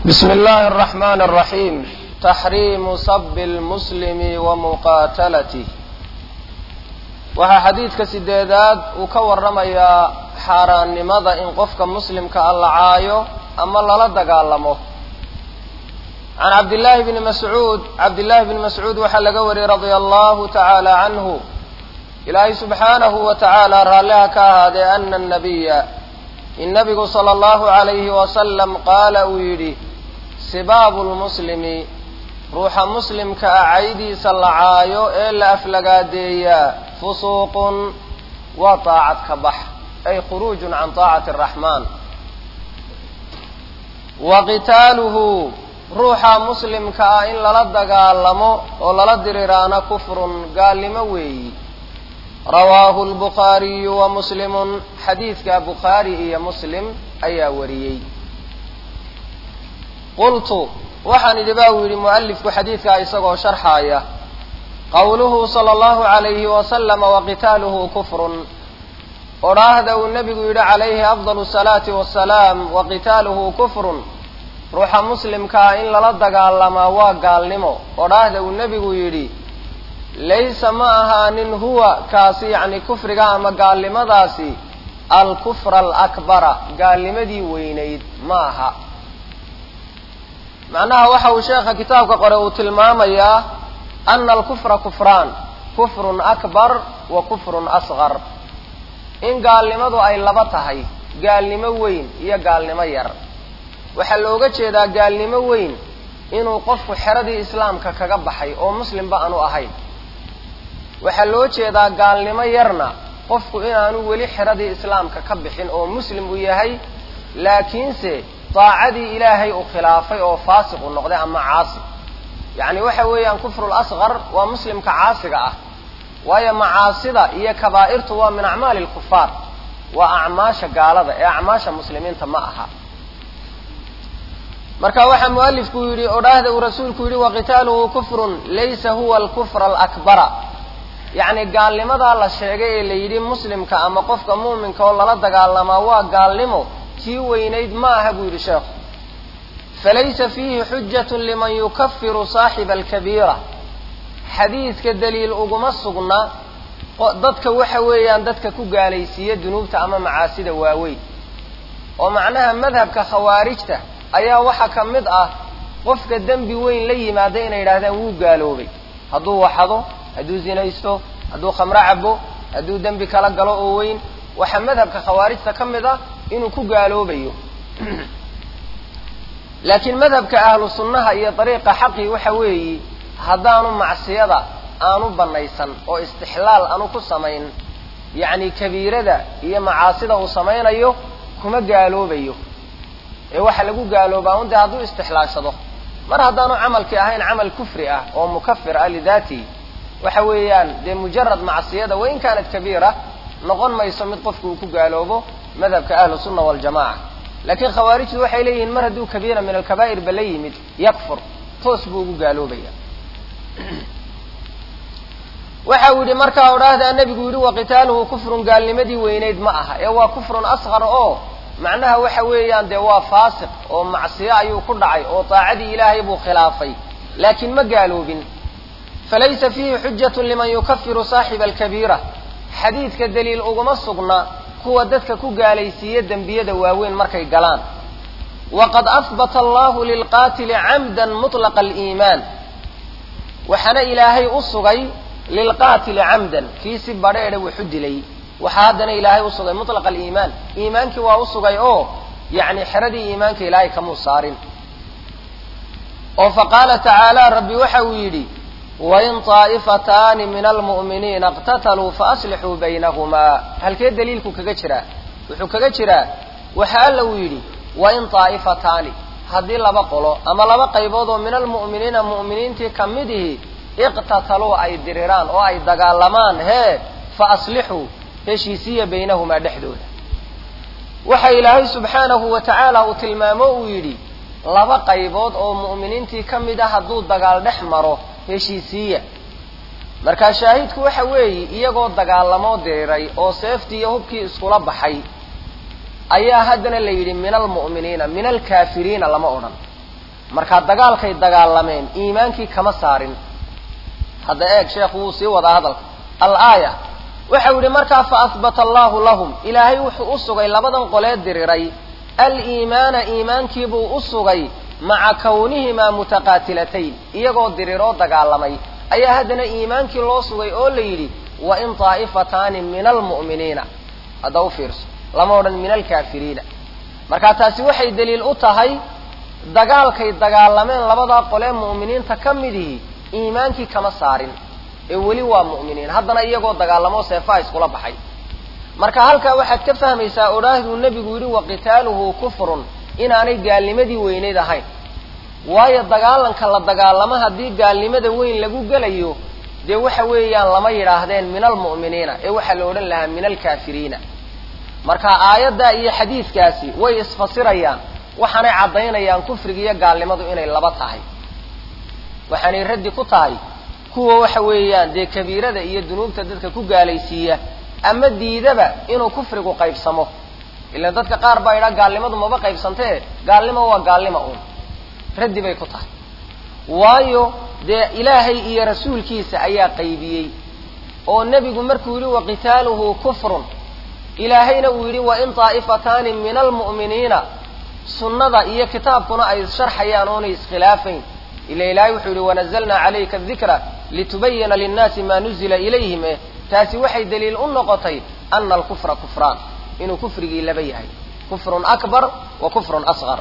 بسم الله الرحمن الرحيم تحريم صب المسلم ومqاatلته waxaa xadiidka sideedaad uu ka waramayaa xaaraannimada in qofka muslimka a la caayo ama lala dagaalamo can cabdillaahi bni mascuud cabdillaahi bni mascuud waxaa laga wariyey radia allahu tacaala canhu ilaahay subxaanahu wa tacaala raalliha ka ahaadee ana nabiya in nabigu sala allahu calayhi wasalam qaala uu yidhi sibaabu lmuslimi ruuxa muslimka ah caydiisa la caayo ee la aflagaadeeyaa fusuuqun waa taacad ka bax ay khuruujun can taacati araxmaan wa qitaaluhu ruuxa muslimka ah in lala dagaalamo oo lala diriraana kufrun gaalnimo weeyi rawaahu lbukhaariyu wa muslimun xadiidka bukhaari iyo muslim ayaa wariyey qultu waxaan idhi ba uu yidhi mu'alifku xadiidkaa isagoo sharxaaya qowluhu sala allahu calayhi wasalama waqitaaluhu kufrun odhaahda uu nebigu yidhi calayhi afdalu salaati wasalaam waqitaaluhu kufrun ruuxa muslimkaa in lala dagaalamaa waa gaalnimo odhaahda uu nebigu yidhi laysa ma ahaanin huwa kaasi yacni kufriga ama gaalnimadaasi alkufra alakbara gaalnimadii weynayd ma aha macnaha waxa uu sheekha kitaabka qore uu tilmaamayaa ana alkufra kufraan kufrun akbar wa kufrun asqar in gaalnimadu ay laba tahay gaalnimo weyn iyo gaalnimo yar waxaa looga jeedaa gaalnimo weyn inuu qofku xeradii islaamka kaga baxay oo muslimba aanu ahayn waxaa loo jeedaa gaalnimo yarna qofku inaanu weli xeradii islaamka ka bixin oo muslim uu yahay laakiinse daacadii ilaahay uu khilaafay oo faasiq u noqday ama caasi yacni waxa weeyaan kufru lasqar waa muslimka caasiga ah waayo macaasida iyo kabaa'irtu waa min acmaali lkufaar waa acmaasha gaalada ee acmaasha muslimiinta ma aha marka waxaa mualifku yidhi odhaahda uu rasuulku yidhi waqitaaluhu kufrun laysa huwa alkufra alakbara yacni gaalnimadaa la sheegay ee la yidhi muslimka ama qofka muuminka oo lala dagaalamaa waa gaalnimo kii weynayd ma aha buu yidhi sheekhu falaysa fiihi xujatun liman yukafiru saaxiba alkabiira xadiidka daliil uguma sugna dadka waxa weeyaan dadka ku gaalaysiiya dunuubta ama macaasida waaweyn oo macnaha madhabka khawaarijta ayaa waxaa ka mid ah qofka dembi weyn la yimaada inay yidhahdaan wuu gaaloobay hadduu waxado hadduu zinaysto hadduu khamro cabo hadduu dembi kala galo oo weyn waxaa madhabka khawaarijta ka mid ah inuu ku gaaloobayo laakiin madhabka ahlu sunnaha iyo dariiqa xaqii waxa weeyi haddaanu macsiyada aanu banaysan oo istixlaal aanu ku samayn yacni kabiirada iyo macaasida uu samaynayo kuma gaaloobayo ee waxa lagu gaaloobaa un dee hadduu istixlaashado mar haddaanu camalkii ahayn camal kufri ah oo mukafir ah lidaatihi waxa weeyaan dee mujarad macsiyada wain kaanat kabiira noqon mayso mid qofku uu ku gaaloobo madhabka ahlu sunna waljamaca laakiin khawaarijtu waxay leeyihiin mar hadduu kabiira min alkabaa'ir ba la yimid yakfur toos buu ugu gaaloobaya waxa uu yidhi markaa odhaahdaa nebigu yidhi waqitaaluhu kufrun gaalnimadii weynayd ma aha ee waa kufrun asqar oo macnaha waxa weeyaan dee waa faasiq oo macsiyo ayuu ku dhacay oo daacadii ilaahay buu khilaafay laakiin ma gaaloobin falaysa fiihi xujatun liman yukafiru saaxiba alkabiira xadiidka daliil uguma sugna kuwa dadka ku gaalaysiiya dembiyada waaweyn markay galaan waqad ahbata allahu lilqaatili camdan mutlaqa aliimaan waxaana ilaahay u sugay lilqaatili camdan kii si badheedha wuxu dilay waxaa haddana ilaahay u sugay mutlaqa aliimaan iimaankii waa u sugay oo yacni xeradii iimaanka ilaahay kamuu saarin oo faqaala tacaala rabbi waxa uu yidhi wain taa'ifataani min almu'miniina iqtataluu faaslixuu baynahumaa halkee daliilku kaga jiraa wuxuu kaga jiraa waxa alla uu yidhi wain taa'ifataani haddii laba qolo ama laba qaybood oo min almu'miniina mu'miniintii ka mid ihi iqtataluu ay diriraan oo ay dagaalamaan hee fa aslixuu heshiisiya baynahumaa dhexdooda waxa ilaahay subxaanahu wa tacaala uu tilmaamo uu yidhi laba qaybood oo mu'miniintii ka mid ah hadduu dagaal dhex maro heshiisiiya markaa shaahidku waxa weeye iyagoo dagaalamoo diriray oo seeftii iyo hubkii iskula baxay ayaa haddana la yidhi min almu'miniina min alkaafiriina lama odhan markaa dagaalkay dagaalameen iimaankii kama saarin hadda eeg sheekhu wuu sii wadaa hadalka alaaya waxau yihi markaa fa ahbata allahu lahum ilaahay wuxuu u sugay labadan qolee diriray aliimaana iimaankiibuu u sugay maca kawnihimaa mutaqaatilatayn iyagoo diriroo dagaalamay ayaa haddana iimaankii loo sugay oo la yidhi wa in taa'ifataani min almu'miniina hadda u fiirso lama odhan min alkaafiriina marka taasi waxay daliil u tahay dagaalkay dagaalameen labadaa qolee mu'miniinta ka midihi iimaankii kama saarin ee weli waa mu'miniin haddana iyagoo dagaalamoo seefaha iskula baxay marka halkaa waxaad ka fahmaysaa odhaahduu nebigu yidhi wa qitaaluhu kufrun inaanay gaalnimadii weyneyd ahayn waayo dagaalanka la dagaalamo haddii gaalnimada weyn lagu gelayo dee waxa weeyaan lama yidhaahdeen min almu'miniina ee waxaa la odhan lahaa min alkaafiriina marka aayaddaa iyo xadiidkaasi way isfasirayaan waxaanay caddaynayaan kufriga iyo gaalnimadu inay laba tahay waxaanay raddi ku tahay kuwa waxa weeyaan dee kabiirada iyo dunuubta dadka ku gaalaysiiya ama diidaba inuu kufrigu qaybsamo ilaan dadka qaar baa idhaa gaalnimadu maba qaybsantee gaalnimo waa gaalnimo uun raddi bay ku tahay waayo dee ilaahay iyo rasuulkiisa ayaa qaybiyey oo nebigu markuu yidhi wa qitaaluhu kufrun ilaahayna uu yidhi wa in taa'ifataani min almu'miniina sunnada iyo kitaabkuna ay issharxayaan oonay iskhilaafayn ila ilaahay wuxuu yidhi wanazalnaa calayka adikra litubayina linnaasi maa nuzila ilayhim eh taasi waxay daliil u noqotay ana alkufra kufraan inuu kufrigii laba yahay kufrun akbar wa kufrun asqar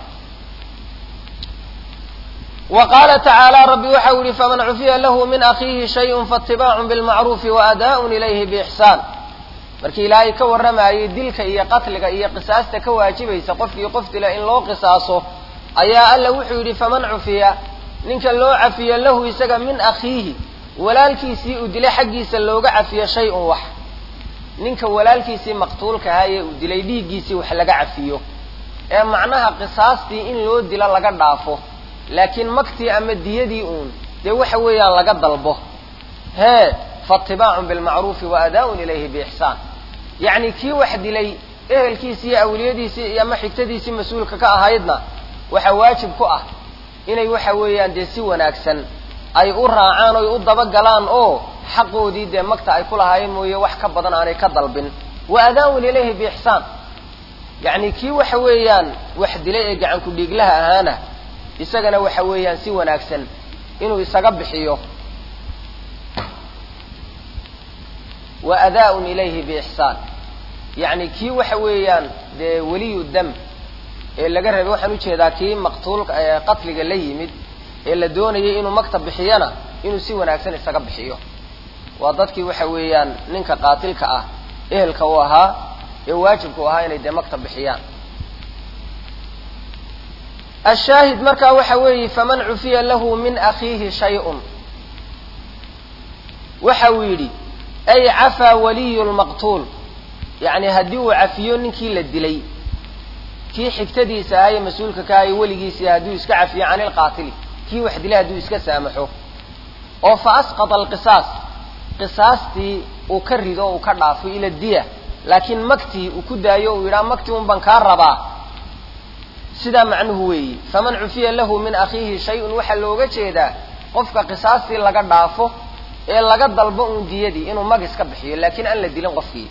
wa qaala tacaala rabbi waxau yihi faman cufiya lahu min akhiihi shayun faatibaacun bilmacruufi waadaa'un ilayhi biixsaan markii ilaahay ka warramayay dilka iyo qatliga iyo qisaasta ka waajibaysa qofkii qof dila in loo qisaaso ayaa alla wuxuu yidhi faman cufiya ninka loo cafiyo lahu isaga min akhiihi walaalkiisii uu dilay xaggiisa looga cafiyo shay-un wax ninka walaalkiisii maqtuulka ahaa ee uu dilay dhiiggiisii wax laga cafiyo ee macnaha qisaastii in loo dilo laga dhaafo laakiin maktii ama diyadii uun dee waxa weeyaan laga dalbo hee faatibaacun bilmacruufi wa adaa'un ilayhi biixsaan yacni kii wax dilay ehelkiisii iyo awliyadiisii iyo ama xigtadiisii mas-uulka ka ahaydna waxaa waajib ku ah inay waxa weeyaan dee si wanaagsan ay u raacaan oy u dabagalaan oo xaqoodii dee magta ay ku lahaayeen mooye wax ka badan aanay ka dalbin wa adaa'un ilayhi biixsaan yacni kii waxa weeyaan wax dilay ee gacanku dhiiglaha ahaana isagana waxa weeyaan si wanaagsan inuu isaga bixiyo wa adaa'un ilayhi biixsaan yacni kii waxa weeyaan dee weliyu dam ee laga rabay waxaan ujeedaa kii maqtuulka qatliga la yimid ee la doonayay inuu magta bixiyana inuu si wanaagsan isaga bixiyo waa dadkii waxa weeyaan ninka qaatilka ah ehelka u ahaa ee waajibka u ahaa inay dee magta bixiyaan ashaahid markaa waxa weeye faman cufiya lahu min akhiihi shay-un waxa uu yidhi ay cafaa waliyu lmaqtuul yacni haddii uu cafiyo ninkii la dilay kii xigtadiisa ahaa ee mas-uulka ka ahaye weligiisii hadduu iska cafiyo cani lqaatili kii wax dilay hadduu iska saamaxo oo fa asqata alqisaas qisaastii uu ka rido uu ka dhaafo ila diya laakiin magtii uu ku daayo uu yidhaha magtii un baan kaa rabaa sidaa macnuhu weeyi faman cufiya lahu min akhiihi shay-un waxaa looga jeedaa qofka qisaastii laga dhaafo ee laga dalbo uun diyadii inuu mag iska bixiyo laakiin aan la dilin qofkii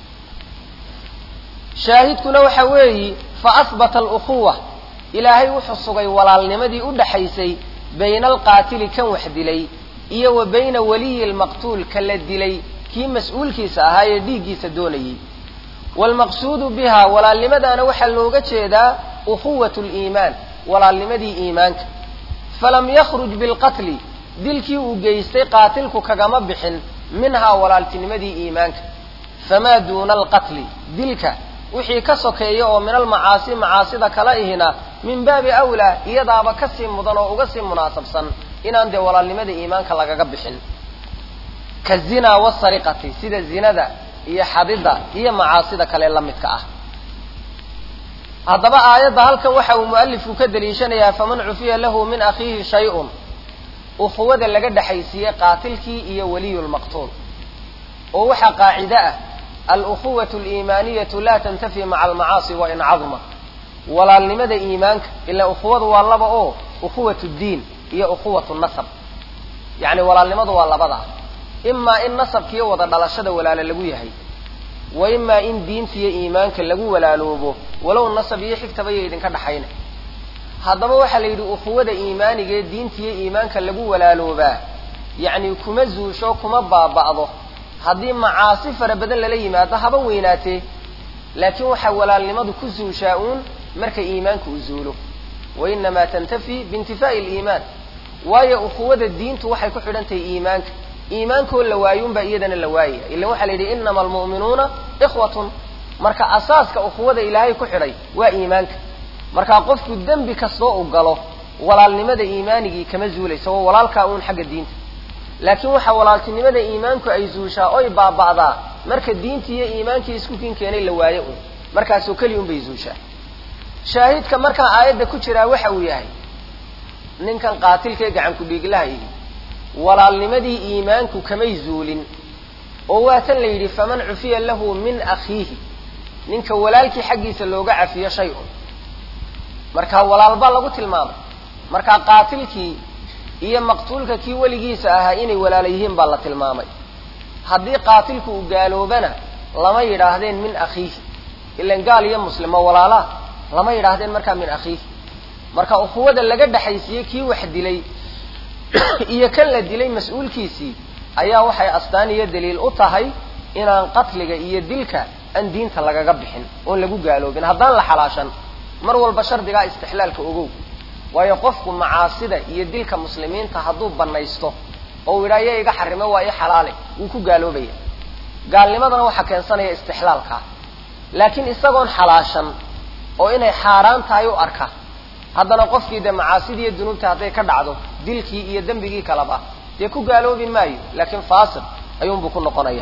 shaahidkuna waxa weeyi fa ahbata alukhuwa ilaahay wuxuu sugay walaalnimadii u dhaxaysay bayna alqaatili kan wax dilay iyo wa bayna waliyi lmaqtuul ka la dilay kii mas-uulkiisa ahaa ee dhiiggiisa doonayay waalmaqsuudu biha walaalnimadaana waxaa looga jeedaa ukhuwat liimaan walaalnimadii iimaanka falam yakhruj bilqatli dilkii uu geystay qaatilku kagama bixin minhaa walaaltinimadii iimaanka famaa duuna alqatli dilka wixii ka sokeeya oo min almacaasi macaasida kala ihina min baabi awlaa iyadaaba kasii mudan oo uga sii munaasabsan inaan dee walaalnimada iimaanka lagaga bixin ka zinaa wasariqati sida zinada iyo xadida iyo macaasida kale la midka ah haddaba aayadda halkan waxa uu mualifku ka daliishanayaa faman cufiya lahu min akhiihi shay-un ukhuwada laga dhexaysiiyey qaatilkii iyo waliyulmaqtuul oo waxaa qaacide ah alukhuwatu aliimaaniyatu laa tantafi maca almacaasi wa in cadma walaalnimada iimaanka ilaa ukhuwadu waa laba oo ukhuwat ddiin iyo ukhuwat nasab yacni walaalnimadu waa labadaa imaa in nasabkiiyo wada dhalashada walaalo lagu yahay wa imaa in diinta iyo iimaanka lagu walaaloobo walow nasab iyo xigtaba iyo idinka dhaxayna haddaba waxaa la yidhi ukhuwada iimaaniga ee diinta iyo iimaanka lagu walaaloobaa yacni kuma zuusho kuma baaba'do haddii macaasi fara badan lala yimaado haba weynaatee laakiin waxaa walaalnimadu ku zuushaa uun marka iimaanka uu zuulo wa inamaa tantafi biintifaa'i aliimaan waayo ukhuwada diintu waxay ku xidhan tahay iimaanka iimaankoo la waayuunbaa iyadana la waayaya ilan waxaa la yidhi inama almu'minuuna ikhwatun marka asaaska ukhuwada ilaahay ku xidhay waa iimaanka markaa qofku dembi kastoo u galo walaalnimada iimaanigii kama zuulaysa waa walaalkaa uun xagga diinta laakiin waxaa walaaltinimada iimaanku ay zuushaa oy baaba'daa marka diintii iyo iimaankii isku kin keenay la waayo un markaasoo keliya un bay zuushaa shaahidka markaa aayadda ku jiraa waxa uu yahay ninkan qaatilkaee gacan ku-dhiiglaha ihi walaalnimadii iimaanku kamay zuulin oo waa tan la yidhi faman cufiya lahu min akhiihi ninka walaalkii xaggiisa looga cafiyo shay un marka walaalbaa lagu tilmaamay markaa qaatilkii iyo maqtuulka kii weligiisa ahaa inay walaala yihiin baa la tilmaamay haddii qaatilku uu gaaloobana lama yidhaahdeen min akhiihi ilan gaal iyo muslimo walaalaa lama yidhaahdeen markaa min akhiihi marka ukhuwada laga dhexaysiiyey kii wax dilay iyo kan la dilay mas-uulkiisii ayaa waxay astaan iyo daliil u tahay inaan qatliga iyo dilka aan diinta lagaga bixin oon lagu gaaloobin haddaan la xalaashan mar walba shardigaa istixlaalka ogow waayo qofku macaasida iyo dilka muslimiinta hadduu banaysto oo u yidhaa ya iga xarime waa i xalaale wuu ku gaaloobaya gaalnimadana waxaa keensanaya istixlaalkaa laakiin isagoon xalaashan oo inay xaaraan tahay u arka haddana qofkii dee macaasidii iyo dunuubta hadday ka dhacdo dilkii iyo dembigii kaleba dee ku gaaloobi maayo laakiin faasiq ayuunbuu ku noqonaya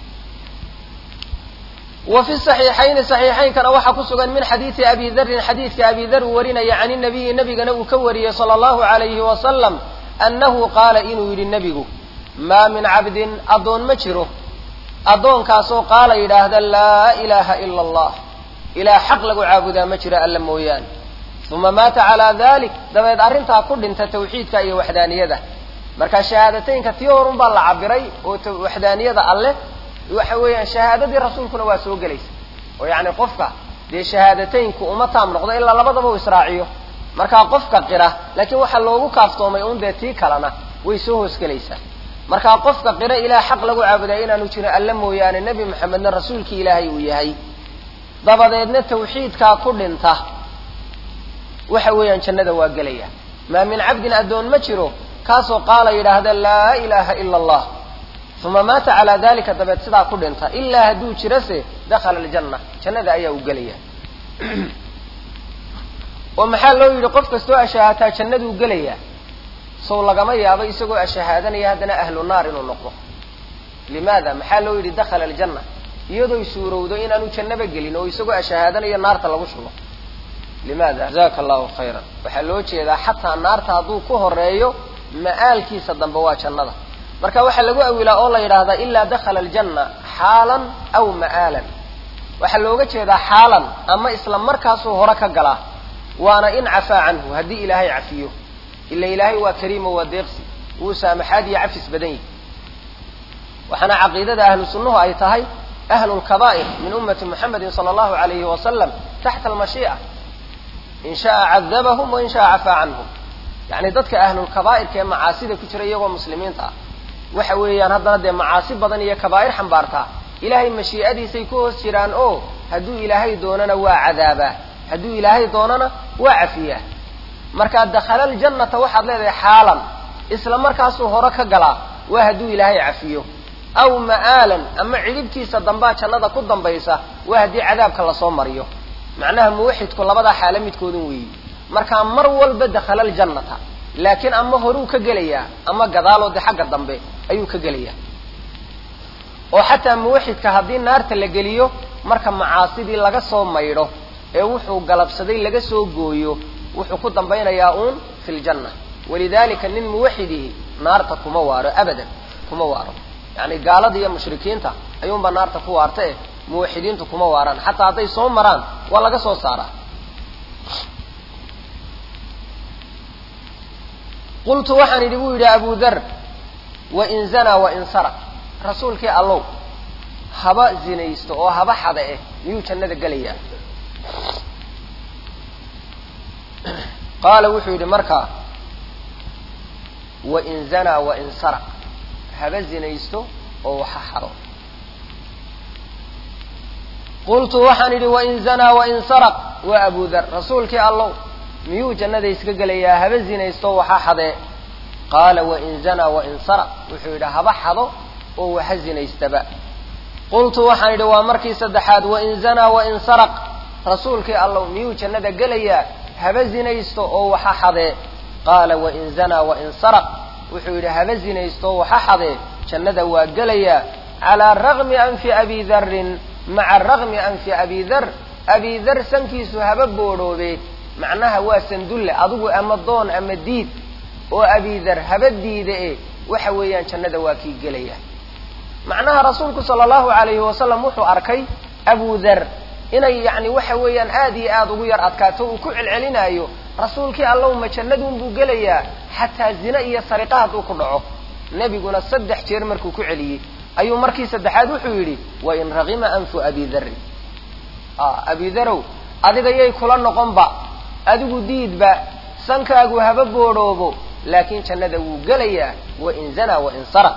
wa fi saxiixayni saxiixaynkana waxaa ku sugan min xadiidi abi darin xadiidka abi dar uu warinaya can inabiyi nabigana uu ka wariyey sala allahu alayhi wasalam annahu qaala inuu yidhi nebigu maa min cabdin addoon ma jiro addoonkaasoo qaala yidhaahda laa ilaaha ila allah ilaah xaq lagu caabudaa ma jiro alla mooyaane uma maata calaa dalik dabeed arrintaa ku dhinta tawxiidka iyo waxdaaniyada marka shahaadateynka tii horun baa la cabiray oo waxdaaniyada alleh waxa weeyaan shahaadadii rasuulkuna waa soo gelaysa oo yacni qofka dee shahaadateynku uma taam noqdo ilaa labadaba uu israaciyo markaa qofka qira laakiin waxaa loogu kaaftoomay un dee tii kalena way soo hoosgelaysaa markaa qofka qira ilaah xaq lagu caabudaa inaanu jirin alle mooyaane nebi maxamedna rasuulkii ilaahay uu yahay dabadeedna tawxiidkaa ku dhinta waxa weeyaan jannada waa gelaya maa min cabdin addoon ma jiro kaasoo qaala yidhaahda laa ilaaha ila allah uma maata calaa dalika dabeed sidaa ku dhinta ilaa hadduu jirase dakhala aljanna jannada ayaa u gelaya oo maxaa loo yidhi qof kastoo ashahaataa jannaduu gelaya sow lagama yaabo isagoo ashahaadanaya haddana ahlu naar inuu noqdo limaada maxaa loo yidhi dakhala aljanna iyadooy suurowdo inaanu jannaba gelin oo isagoo ashahaadanaya naarta lagu shubo limaada jazaka allahu khayran waxaa loo jeedaa xataa naarta hadduu ku horeeyo ma'aalkiisa dambe waa jannada marka waxaa lagu awilaa oo la yidhaahdaa ilaa dakhala aljanna xaalan aw ma'aalan waxaa looga jeedaa xaalan ama isla markaasuu hore ka galaa waana in cafaa canhu haddii ilaahay cafiyo ila ilaahay waa kariimo waa deeqsi wuu saamaxaad iyo cafis badan yihi waxaana caqiidada ahlu sunnuhu ay tahay ahlu lkabaa'ir min ummati muxamedin sala allahu alayhi wasalam taxta almashii'a in sha'a cadabahum wain sha'a cafaa canhum yacni dadka ahlulkabaa'irka ee macaasida ku jira iyagoo muslimiinta ah waxa weeyaan haddana dee macaasi badan iyo kabaa'ir xambaartaa ilaahay mashii'adiisay ku hoos jiraan oo hadduu ilaahay doonana waa cadaabaa hadduu ilaahay doonana waa cafiyaa markaa dakhala aljannata waxaad leedahay xaalan isla markaasuu hore ka galaa waa hadduu ilaahay cafiyo aw ma'aalan ama cidhibtiisa dambaa jannada ku dambaysa waa haddii cadaabka lasoo mariyo macnaha muwaxidku labadaa xaalo midkoodun weeyi markaa mar walba dakhala aljannata laakiin ama horuu ka gelayaa ama gadaaloo de xagga dambe ayuu ka gelayaa oo xataa muwaxidka haddii naarta la geliyo marka macaasidii laga soo maydho ee wuxuu galabsaday laga soo gooyo wuxuu ku dambaynayaa uun fi ljanna walidalika nin muwaxidihi naarta kuma waaro abadan kuma waaro yani gaalada iyo mushrikiinta ayuunbaa naarta ku waarta eh muwaxidiintu kuma waaraan xataa hadday soo maraan waa laga soo saaraa qultu waxaan idhi buu yidhi abu dar wain zanaa wain saraq rasuulkii allow haba zinaysto oo haba xada eh miyuu jannada gelayaa qaala wuxuu yidhi markaa wain zanaa wain saraq haba zinaysto oo waxa xado qultu waxaan idhi wain zanaa wain saraq waa abu dar rasuulkii allow miyuu jannada iska gelayaa haba zinaysto waxa xadee qaala wain zanaa wain saraq wuxuu yidhi haba xado oo waxa zinaystaba qultu waxaan idhi waa markii saddexaad wain zanaa wain saraq rasuulkii allow miyuu jannada gelayaa haba zinaysto oo waxa xadee qaala wain zanaa wain saraq wuxuu yidhi haba zinaysto oo waxa xadee jannada waa gelayaa calaa ragmi anfi abi darin maca ragmi anfi abi dar abi dar sankiisu haba boodhoobe macnaha waa sandulle adigu ama doon ama diid oo abi dar haba diida e waxa weeyaan jannada waa kii gelaya macnaha rasuulku sala allahu alayhi wasalam wuxuu arkay abu dar inay yacni waxa weeyaan aada iyo aada ugu yar adkaato uu ku celcelinaayo rasuulkii allow ma jannaduunbuu gelayaa xataa zine iyo sariqa hadduu ku dhaco nebiguna saddex jeer markuu ku celiyey ayuu markii saddexaad wuxuu yidhi wain ragima anfu abi darin abi darow adiga yay kula noqonba adigu diidba sankaagu haba boodhoobo laakiin jannada wuu gelayaa wain zanaa wain saraq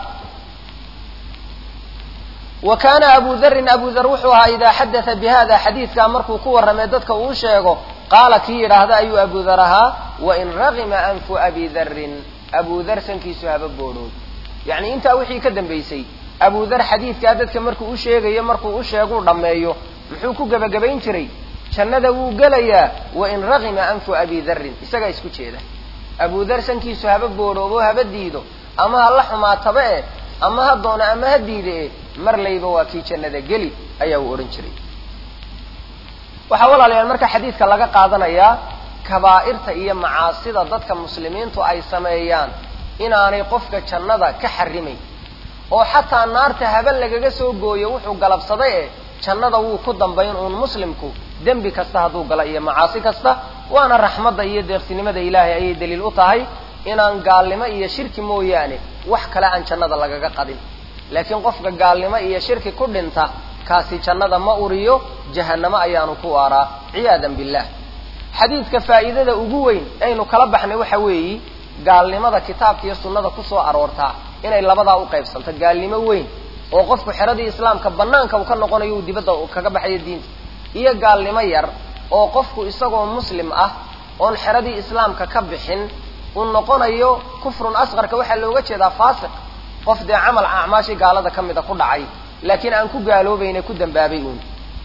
wa kaana abu darin abu dar wuxuu ahaa idaa xadaa bi hada xadiidkaa markuu ku warramay dadka uu sheego qaala kii yidhaahda ayuu abu dar ahaa wain ragima anfu abi darin abu dar sankiisu haba boodhoob yacni intaa wixii ka dambaysay abu dar xadiidkaa dadka markuu u sheegayo markuu u sheeguu dhammeeyo muxuu ku gebagabayn jiray jannada wuu gelayaa wain ragima anfu abi darin isagaa isku jeeda abu dar sankiisu haba boodhoobo haba diido ama ha la xumaataba eh ama ha doono ama ha diide eh mar layba waa kii jannada geli ayaa uu odhan jiray waxaa walaalayaal marka xadiidka laga qaadanayaa kabaa'irta iyo macaasida dadka muslimiintu ay sameeyaan inaanay qofka jannada ka xarimayn oo xataa naarta haben lagaga soo gooyo wuxuu galabsaday eh jannada wuu ku dambayn uun muslimku dembi kasta hadduu gala iyo macaasi kasta waana raxmadda iyo deeqsinimada ilaahay ayay daliil u tahay inaan gaalnimo iyo shirki mooyaane wax kale aan jannada lagaga qadin laakiin qofka gaalnimo iyo shirki ku dhinta kaasi jannada ma uriyo jahannamo ayaanu ku waaraa ciyaadan billah xadiidka faa'iidada ugu weyn aynu kala baxnay waxa weeyi gaalnimada kitaabka iyo sunnada kusoo aroortaa inay labadaa u qaybsanto gaalnimo weyn oo qofku xeradii islaamka banaanka uu ka noqonayo uu dibadda kaga baxayo diinta iyo gaalnimo yar oo qofku isagoo muslim ah oon xeradii islaamka ka bixin uu noqonayo kufrun asqarka waxaa looga jeedaa faasiq qof dee camal acmaashii gaalada ka mida ku dhacay laakiin aan ku gaaloobayne ku dambaabay uun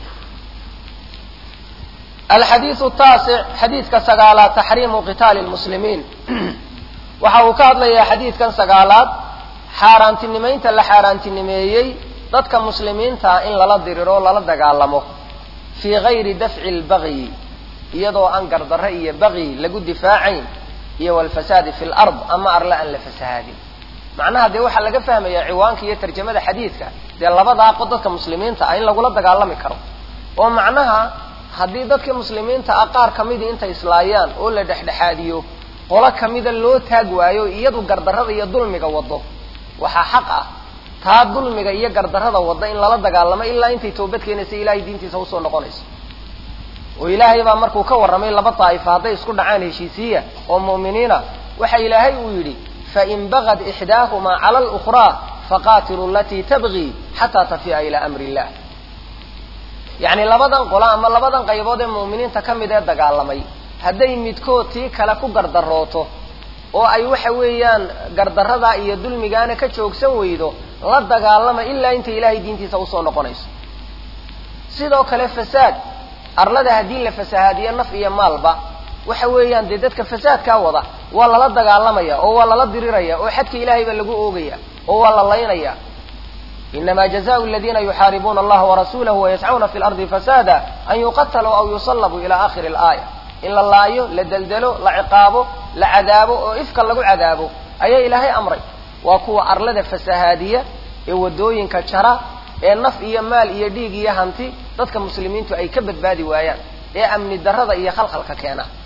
alxadiiu taasic xadiidka sagaalaad taxriimu qitaali lmuslimiin waxa uu ka hadlayaa xadiidkan sagaalaad xaaraantinimaynta la xaaraantinimeeyey dadka muslimiinta in lala diriro lala dagaalamo fii gayri dafci lbagyi iyadoo aan gardarre iyo bagyi lagu difaacayn iyo walfasaadi fi lard ama arle aan la fasahaadin macnaha dee waxaa laga fahmayaa ciwaanka iyo tarjamada xadiidka dee labadaa qod dadka muslimiinta ah in lagula dagaalami karo oo macnaha haddii dadka muslimiinta ah qaar kamidii intay islaayaan oo la dhexdhexaadiyo qolo kamida loo taag waayo iyadu gardarrada iyo dulmiga wado waxaa xaq ah taa dulmiga iyo gardarrada wadda in lala dagaalamo ilaa intay toobad keenaysa ilahay diintiisa usoo noqonayso oo ilaahay baa markuu ka warramay laba daa'ifa hadday isku dhacaan heshiisiya oo mu'miniina waxa ilaahay uu yidhi fain bagad ixdaahumaa cala alukhraa faqaatilu alatii tabgii xataa tafi'a ilaa amri illah yacni labadan qolo ama labadan qaybood ee mu'miniinta ka mid ee dagaalamay hadday midkood tii kale ku gardarooto oo ay waxa weeyaan gardarradaa iyo dulmigaana ka joogsan weydo la dagaalama ilaa intay ilaahay diintiisa usoo noqonayso sidoo kale fasaad arlada haddii la fasahaadiyo naf iyo maalba waxa weeyaan dee dadka fasaadkaa wada waa lala dagaalamaya oo waa lala diriraya oo xadka ilaahay baa lagu oogaya oo waa la laynaya inama jazaءu اladina yuxaaribuuna allaha warasuulahu wayascuna fi lardi fasaada an yuqataluu aw yusalabuu ila akhiri اlaaya in la laayo la deldelo la ciqaabo la cadaabo oo ifka lagu cadaabo ayaa ilaahay amray waa kuwa arlada fasahaadiya ee wadooyinka jara ee naf iyo maal iyo dhiig iyo hanti dadka muslimiintu ay ka badbaadi waayaan ee amni darrada iyo khalkhalka keena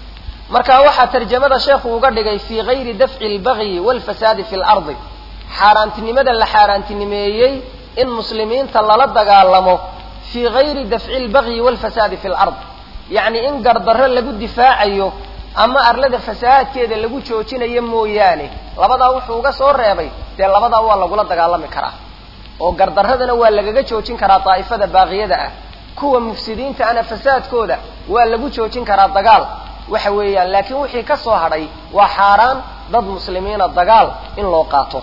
marka waxaa tarjamada sheekhu uga dhigay fii gayri dafci albagyi waalfasaadi fi lardi xaaraantinimada la xaaraantinimeeyey in muslimiinta lala dagaalamo fii gayri dafci albagyi waalfasaadi fi lard yacni in gardarro lagu difaacayo ama arlada fasahaadkeeda lagu joojinayo mooyaane labadaa wuxuu uga soo reebay dee labadaa waa lagula dagaalami karaa oo gardarradana waa lagaga joojin karaa daa'ifada baaqiyada ah kuwa mufsidiinta ana fasaadkooda waa lagu joojin karaa dagaal waxa weeyaan laakiin wixii ka soo hadhay waa xaaraan dad muslimiina dagaal in loo qaato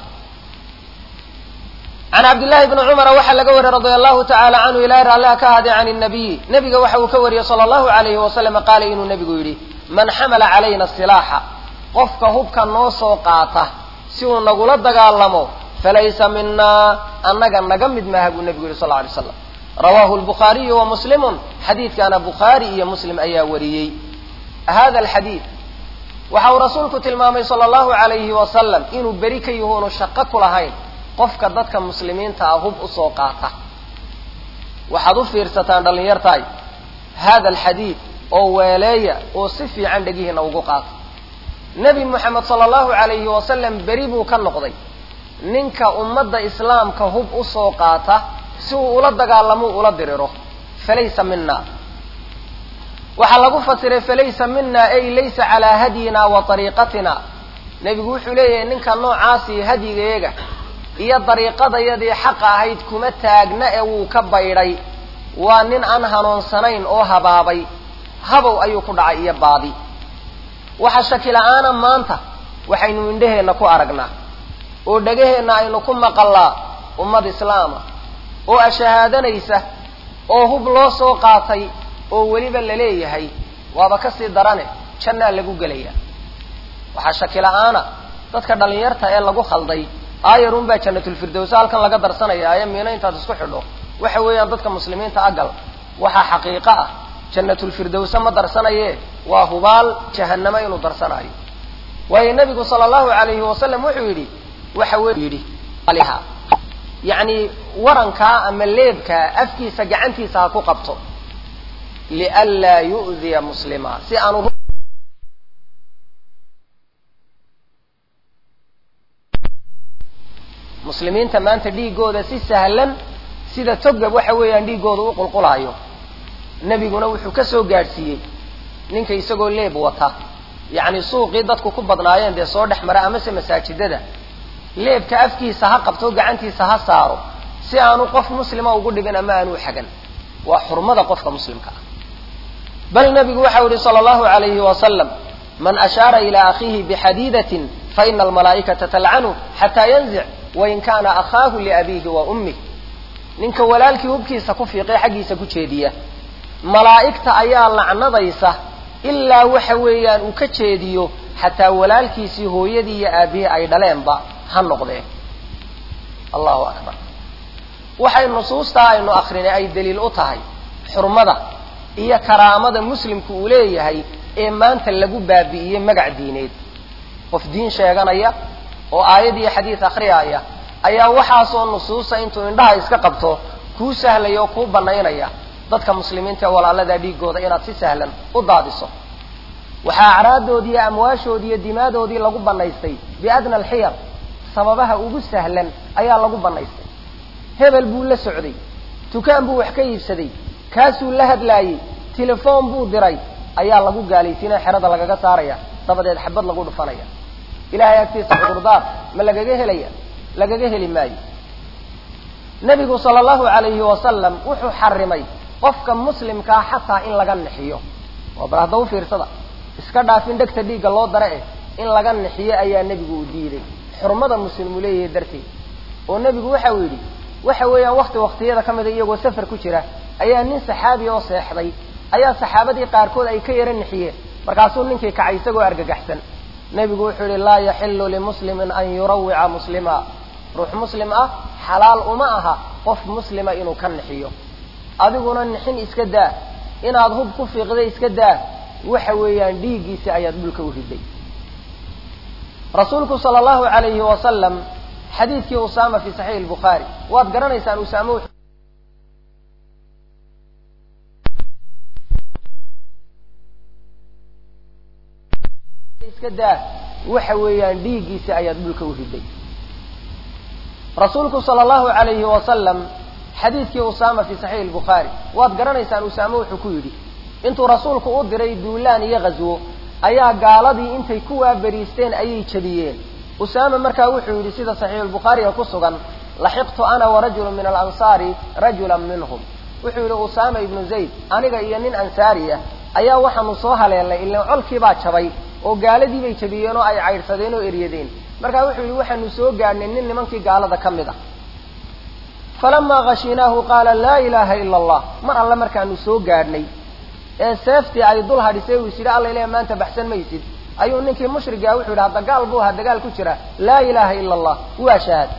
can cabdillahi bni cumara waxaa laga wariyey radia allahu tacaala canhu ilahi raalliha ka ahaaday can nabiyi nebiga waxa uu ka wariyey sala allahu alayhi wasalam qaala inuu nebigu yidhi man xamala calayna silaaxa qofka hubka noo soo qaata si uu nagula dagaalamo falaysa minaa annaga naga mid maaha buu nebigu yihi sal lla alay slam rawaahu lbukhaariyu wa muslimun xadiidkaana bukhaari iyo muslim ayaa wariyey hada alxadiid waxa uu rasuulku tilmaamay sala allahu alayhi wasalam inuu beri ka yahuunu shaqo ku lahayn qofka dadka muslimiinta ah hub usoo qaata waxaad u fiirsataan dhallinyartaay hada alxadiid oo weeleeya oo si fiican dhegihiina ugu qaata nebi moxamed sala allahu alayhi wasalam beri buu ka noqday ninka ummadda islaamka hub usoo qaata si uu ula dagaalamo ula diriro falaysa mina waxaa lagu fasiray falaysa mina ay laysa calaa hadyina wa ariiqatina nebigu wuxuu leeyahay ninka noocaasi hadyigayaga iyo dariiqadayadii xaqa ahayd kuma taagna ee wuu ka baydhay waa nin aan hanuunsanayn oo habaabay habow ayuu ku dhacay iyo baadi waxa shaki la-aana maanta waxaynu indhaheenna ku aragnaa oo dhegaheenna aynu ku maqallaa ummad islaama oo ashahaadanaysa oo hub loo soo qaatay oo weliba la leeyahay waaba ka sii darane jannaa lagu gelaya waxaa shaki la-aana dadka dhallinyarta ee lagu khalday aayarun baa jannatulfirdowsa halkan laga darsanaya aaya miino intaad isku xidho waxa weeyaan dadka muslimiinta agal waxaa xaqiiqo ah jannatulfirdowsa ma darsanaye waa hubaal jahannamo inuu darsanaayo waayo nebigu sala allahu alayhi wasalam wuxuu yidhi waxa w yidhi yacni warankaa ama leebkaa afkiisa gacantiisa ha ku qabto lianlaa yu'diya muslima si aanu muslimiinta maanta dhiigooda si sahlan sida togab waxa weeyaan dhiigooda u qulqulaayo nebiguna wuxuu ka soo gaadhsiiyey ninka isagoo leeb wata yacni suuqii dadku ku badnaayeen dee soo dhex mara amase masaajidada leebka afkiisa ha qabto gacantiisa ha saaro si aanu qof muslima ugu dhibin ama aanu xagan waa xurmada qofka muslimka ah bal nebigu waxau yihi sala allahu alayhi wasalam man ashaara ilaa akhiihi bixadiidatin faina almalaa'ikata talcanu xataa yanzic wain kaana akhaahu liabiihi wa ummih ninka walaalkii hubkiisa ku fiiqay xaggiisa ku jeediya malaa'igta ayaa lacnadaysa ilaa waxa weeyaan uu ka jeediyo xataa walaalkiisii hooyadii iyo aabihii ay dhaleenba ha noqdeen allahu akbar waxay nusuustaa aynu akrinay ay daliil u tahay xurmada iyo karaamada muslimku uu leeyahay ee maanta lagu baabi'iyey magac diineed qof diin sheeganaya oo aayad iyo xadiid akriyaaya ayaa waxaasoo nusuusa intuu indhaha iska qabto kuu sahlaya oo kuu banaynaya dadka muslimiinta ee walaaladaa dhiigooda inaad si sahlan u daadiso waxaa acraaddoodii iyo amwaashoodii iyo dimaadoodii lagu banaystay biadna alxiyar sababaha ugu sahlan ayaa lagu banaystay hebel buu la socday dukaan buu wax ka iibsaday kaasuu la hadlaayey telefoon buu diray ayaa lagu gaalaysiinaya xerada lagaga saaraya dabadeed xabad lagu dhufanaya ilahay agtiisa cudurdaar ma lagaga helaya lagaga heli maayo nebigu sala allahu alayhi wasalam wuxuu xarimay qofka muslimkaa xataa in laga nixiyo waa bal hadda u fiirsada iska dhaafin dhegta dhiigga loo dara eh in laga nixiyo ayaa nebigu uu diiday xurmada muslimu leeyahay darteed oo nebigu waxa uu yidhi waxa weeyaan wakti waktiyada ka mida iyagoo safar ku jira ayaa nin saxaabi oo seexday ayaa saxaabadii qaarkood ay ka yara nixiyeen markaasuu ninkii kacay isagoo argagaxsan nebigu wuxuu yihi laa yaxilu limuslimin an yurawica muslima ruux muslim ah xalaal uma aha qof muslima inuu ka nixiyo adiguna nixin iska daa inaad hub ku fiiqday iska daa waxa weeyaan dhiiggiisi ayaad dhulka u riday rasuulku sala allahu alayhi wasalam xadiidkii usaama fi saxiix lbukhaari waad garanaysaan usaame iska daa waxa weeyaan dhiiggiisi ayaad dhulka u riday rasuulku sala allahu alayhi wasalam xadiidkii usaama fi saxiixi lbukhaari waad garanaysaan usaame wuxuu ku yidhi intuu rasuulku u diray duulaan iyo ghaswo ayaa gaaladii intay ku waaberiisteen ayay jebiyeen usaama markaa wuxuu yidhi sida saxiixulbukhaariga ku sugan laxiqtu ana warajulu min alansaari rajulan minhum wuxuu yidhi usaama ibnu zayd aniga iyo nin ansaari ah ayaa waxaanu soo haleelnay ilaan colkiibaa jabay oo gaaladii bay jabiyeen oo ay caydhsadeen oo eryadeen markaa wuxuu yidhi waxaanu soo gaadhnay nin nimankii gaalada ka mid ah falamaa khashinaahu qaala laa ilaaha ila allah mar alle markaanu soo gaadhnay ee seeftii ay dul hadhisay uu is yidhi alla ilaah maanta baxsan maysid ayuu ninkii mushrigaa wuxuu yidhi hadda gaal buu ahaa dagaal ku jira laa ilaaha ila allah waa shahaad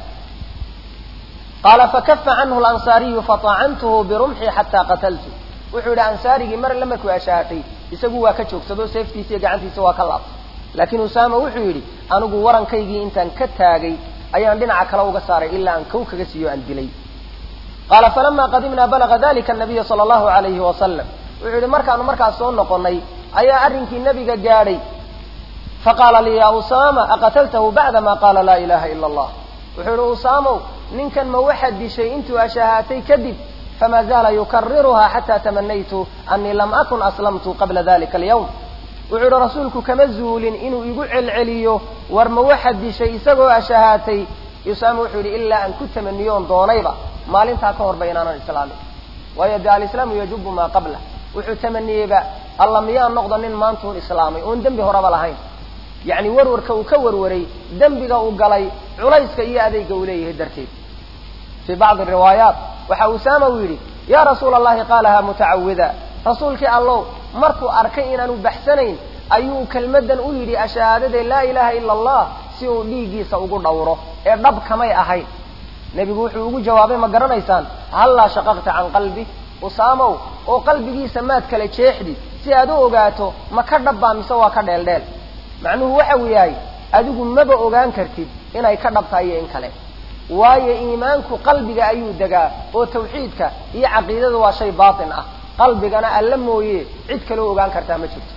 qaala fakafa canhu lansaariyu fataacantuhu birumxii xataa qataltu wuxuu yidhi ansaarigii mar alle markuu ashahatay isagu waa ka joogsado seeftiisa iyo gacantiisa waa ka laabtay laakiin usaama wuxuu yidhi anigu warankaygii intaan ka taagay ayaan dhinaca kale uga saaray ilaa aan kow kaga siiyo aan dilay qaala falama qadimnaa balaga dalika nabiya sala allahu alayhi wasalam wuxuu yidhi markaanu markaas soo noqonnay ayaa arrinkii nebiga gaadhay faqaala lii ya usaama aqataltahu bacda ma qaala laa ilaha ila allah wuxuu yidhi usaamow ninkan ma waxaad dishay intuu ashahaatay kadib fama zaala yukariruha xata tamanaytu anii lam akun aslamtu qabla dalika alyawm wuxuu yidhi rasuulku kama zuulin inuu igu celceliyo war ma waxaad dishay isagoo ashahaatay usaama wuxuu yidhi ilaa aan ku tamaniyoon doonayba maalintaa ka horba inaanan islaamin waayo de alislaamu yajubu maa qabla wuxuu tamaniyeyba alla miyaan noqdo nin maantuun islaamay oon dembi horeba lahayn yacni warwarka uu ka warwaray dembiga uu galay culayska iyo adeyga uu leeyahay darteed fii bacdi riwaayaat waxa usaama uu yidhi yaa rasuula allahi qaalaha mutacawida rasuulkii allow markuu arkay inaanu baxsanayn ayuu kelmaddan u yidhi ashahaadade laa ilaaha ila allah si uu dhiiggiisa ugu dhowro ee dhab kamay ahayn nebigu wuxuu ugu jawaabay ma garanaysaan hallaa shaqaqta can qalbi usaamow oo qalbigiisa maad kala jeexdid si aad u ogaato ma ka dhabbaa mise waa ka dheeldheel macnuhu waxa uu yahay adigu maba ogaan kartid inay ka dhabtahay iyo in kale waayo iimaanku qalbiga ayuu degaa oo tawxiidka iyo caqiidada waa shay baatin ah qalbigana alla mooye cid kaleo ogaan kartaa ma jirto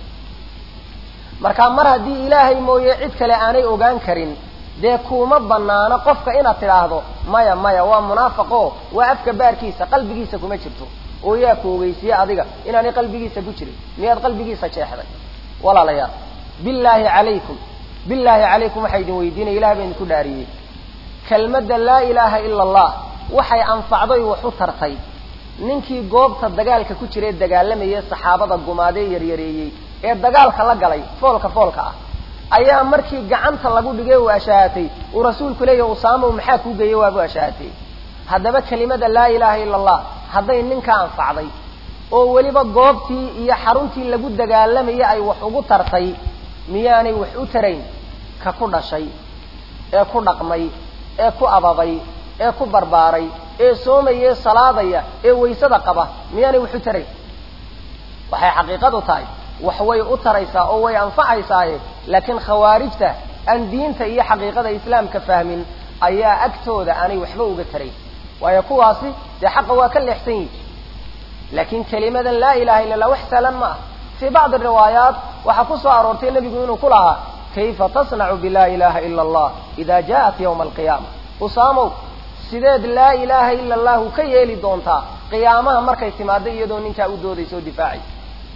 marka mar haddii ilaahay mooye cid kale aanay ogaan karin dee kuuma banaano qofka inaad tidhaahdo maya maya waa munaafaqo waa afka baarkiisa qalbigiisa kuma jirto oo yaa ku ogeysiye adiga inaanay qalbigiisa ku jirin miyaad qalbigiisa jeexday walaalayaal billaahi calaykum billaahi calaykum waxaa idin weydiinaya ilahay baa idinku dhaariyey kelmadda laa ilaaha ila allah waxay anfacday wax u tartay ninkii goobta dagaalka ku jira ee dagaalamayay saxaabada gumaadee yaryareeyey ee dagaalka la galay foolka foolka ah ayaa markii gacanta lagu dhigay uu ashahatay uu rasuulku leeyahy usaamow maxaa kuu geeyey waabu ashahatay haddaba kelimada laa ilaaha ila allah hadday ninka anfacday oo weliba goobtii iyo xaruntii lagu dagaalamayay ay wax ugu tartay miyaanay wax u tarayn ka ku dhashay ee ku dhaqmay ee ku ababay ee ku barbaaray ee soomaya ee salaadaya ee waysada qaba miyaanay wax u tarayn waxay xaqiiqadu tahay wax way u taraysaa oo way anfacaysaaye laakiin khawaarijta aan diinta iyo xaqiiqada islaamka fahmin ayaa agtooda aanay waxba uga tarayn waayo kuwaasi dee xaqa waa ka leexsan yihi laakiin kelimadan laa ilaha illa allah wax sahlan ma ah fii bacdi riwaayaat waxaa ku soo aroortay nebigu inuu ku lahaa kayfa tasnacu bilaa ilaha ila allah ida ja'at yawma alqiyaama usaamow sideed laa ilaaha ila allahu ka yeeli doontaa qiyaamaha markay timaado iyadoo ninkaa u doodaysa oo difaacaysa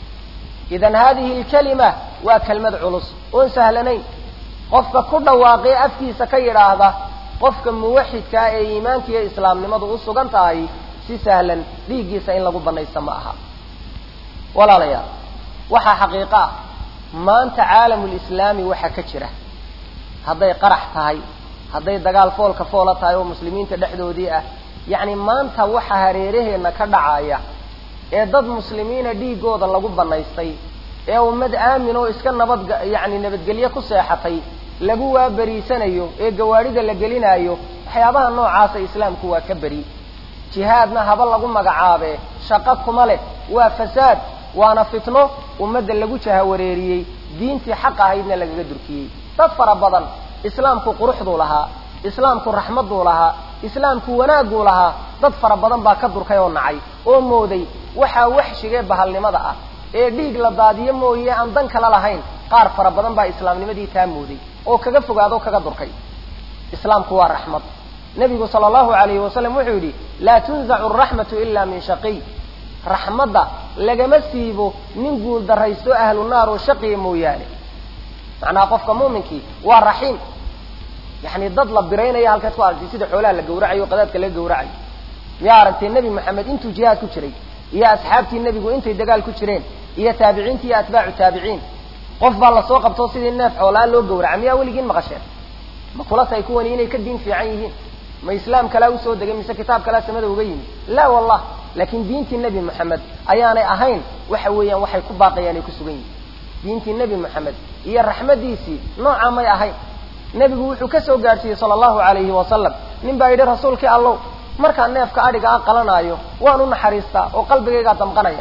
idan hadihi alkalima waa kelmad culus oon sahlanayn qofka ku dhawaaqee afkiisa ka yidhaahda qofka muwaxidkaa ee iimaanka iyo islaamnimadu u sugan tahay si sahlan dhiiggiisa in lagu banaysta ma aha walaalayaal waxaa xaqiiqo ah maanta caalamulislaami waxa ka jira hadday qarax tahay hadday dagaal foolka foola tahay oo muslimiinta dhexdoodii ah yacni maanta waxa hareeraheenna ka dhacaya ee dad muslimiina dhiiggooda lagu banaystay ee ummad aamin oo iska nabad yacni nabadgelyo ku seexatay lagu waaberiisanayo ee gawaadhida la gelinaayo waxyaabaha noocaasa islaamku waa ka beri jihaadna haba lagu magacaabe shaqo kuma leh waa fasaad waana fitno ummadda lagu jahawareeriyey diintii xaq ahaydna lagaga durkiyey dad fara badan islaamku quruxduu lahaa islaamku raxmadduu lahaa islaamku wanaagguu lahaa dad fara badan baa ka durkay oo nacay oo mooday waxaa waxshigee bahalnimada ah ee dhiig la daadiyo mooye aan dan kala lahayn qaar fara badan baa islaamnimadii taa mooday oo kaga fogaado o kaga durkay islaamku waa raxmad nebigu sala allahu alayhi wasalam wuxuu yidhi laa tunzacu araxmatu ila min shaqiy raxmadda lagama siibo nin guul daraysto ahlu naar oo shaqiya mooyaane macnaha qofka muuminkii waa raxiim yani dad la biraynaya halkaad ku aragtay sida xoolaha la gawracayo o qadaadka laga gawracayo miyaa aragtay nebi maxamed intuu jihaad ku jiray iyo asxaabtii nebigu intay dagaal ku jireen iyo taabiciinti iyo atbaacu taabiciin qof baa lasoo qabto sidii neef xoolaa loo gawraca miyaa weligiin maqasheen ma kula tahay kuwani inay ka diin fiican yihiin ma islaam kalaa usoo degay mise kitaab kalaa samada uga yimid laa wallah laakiin diintii nebi moxamed ayaanay ahayn waxa weeyaan waxay ku baaqayaan ay ku sugan yihin diintii nebi moxamed iyo raxmadiisii noocaa may ahayn nebigu wuxuu ka soo gaadhsiiyey sala allahu alayhi wasalam nin baa yidhi rasuulkii allow markaan neefka adhiga a qalanaayo waan u naxariistaa oo qalbigaygaa damqanaya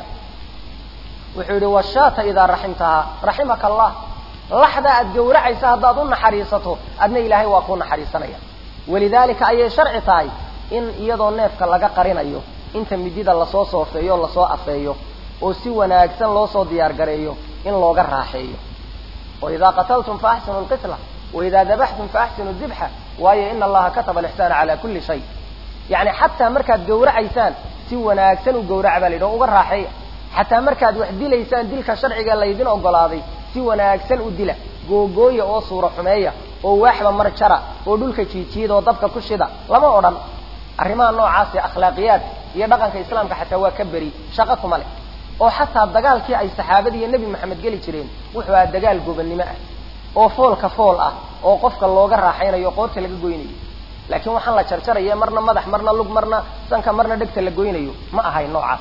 wuxuu yidhi washaata idaa raximtahaa raximaka allah laxda aad gawracaysa haddaad u naxariisato adna ilaahay waa kuu naxariisanaya walidaalika ayay sharci tahay in iyadoo neefka laga qarinayo inta midida lasoo soofeeyo o lasoo afeeyo oo si wanaagsan loo soo diyaar gareeyo in looga raaxeeyo wa idaa qataltum fa axsinu lqitla waidaa dabaxtum fa axsinu dibxa waayo ina allaha kataba alixsaana cala kulli shay yani xataa markaad gawracaysaan si wanaagsan u gawraca baa la yidhi o uga raaxeeya xataa markaad wax dilaysaan dilka sharciga laydin ogolaaday si wanaagsan u dila googooya oo suura xumeeya oo waaxba mar jara oo dhulka jiijiida oo dabka ku shida lama odhan arrimaha noocaasi akhlaaqiyaad iyo dhaqanka islaamka xataa waa ka beri shaqo kuma leh oo xataa dagaalkii ay saxaabadii iyo nebi maxamed geli jireen wuxuu ahaa dagaal gobannimo ah oo foolka fool ah oo qofka looga raaxaynayo qoorta laga goynayo laakiin waxaan la jarjaraya marna madax marna lug marna sanka marna dhegta la goynayo ma ahayn noocaas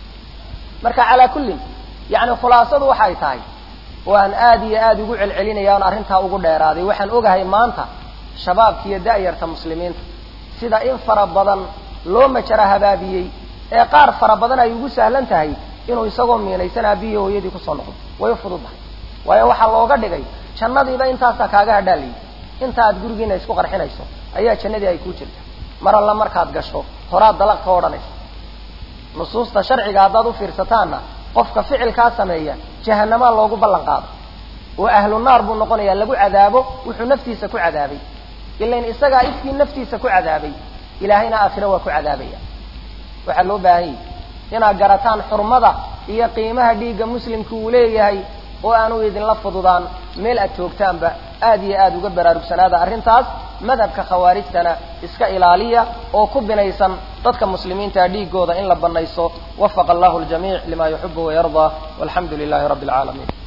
marka calaa kullin yani khulaasadu waxay tahay waan aad iyo aad ugu celcelinaya on arrintaa ugu dheeraaday waxaan ogahay maanta shabaabka iyo da'yarta muslimiinta sida in fara badan loo majara habaabiyey ee qaar fara badan ay ugu sahlan tahay inuu isagoo miinaysan aabihii hooyadii kusoo noqdo way u fududdahay waayo waxaa looga dhigay jannadiiba intaasaa kaaga hadhaalayay inta aad gurigiina isku qarxinayso ayaa jannadii ay kuu jirta mar alla markaad gasho horaad dalaq ka odhanaysa nusuusta sharciga haddaad u fiirsataanna qofka ficilkaa sameeya jahanamaa loogu ballan qaado oo ahlu naar buu noqonayaa lagu cadaabo wuxuu naftiisa ku cadaabay ilain isagaa ifkii naftiisa ku cadaabay ilaahayna aakhiro waa ku cadaabaya waxaa loo baahan yahi inaad garataan xurmada iyo qiimaha dhiigga muslimka uu leeyahay oo aanu idinla fududaan meel aad joogtaanba aad iyo aad uga baraarugsanaada arrintaas madhabka khawaarijtana iska ilaaliya oo ku binaysan dadka muslimiinta dhiigooda in la banayso wafaqa allahu ljamiic lima yuxibu wayardaa walxamdu lilahi rabbi alcaalamiin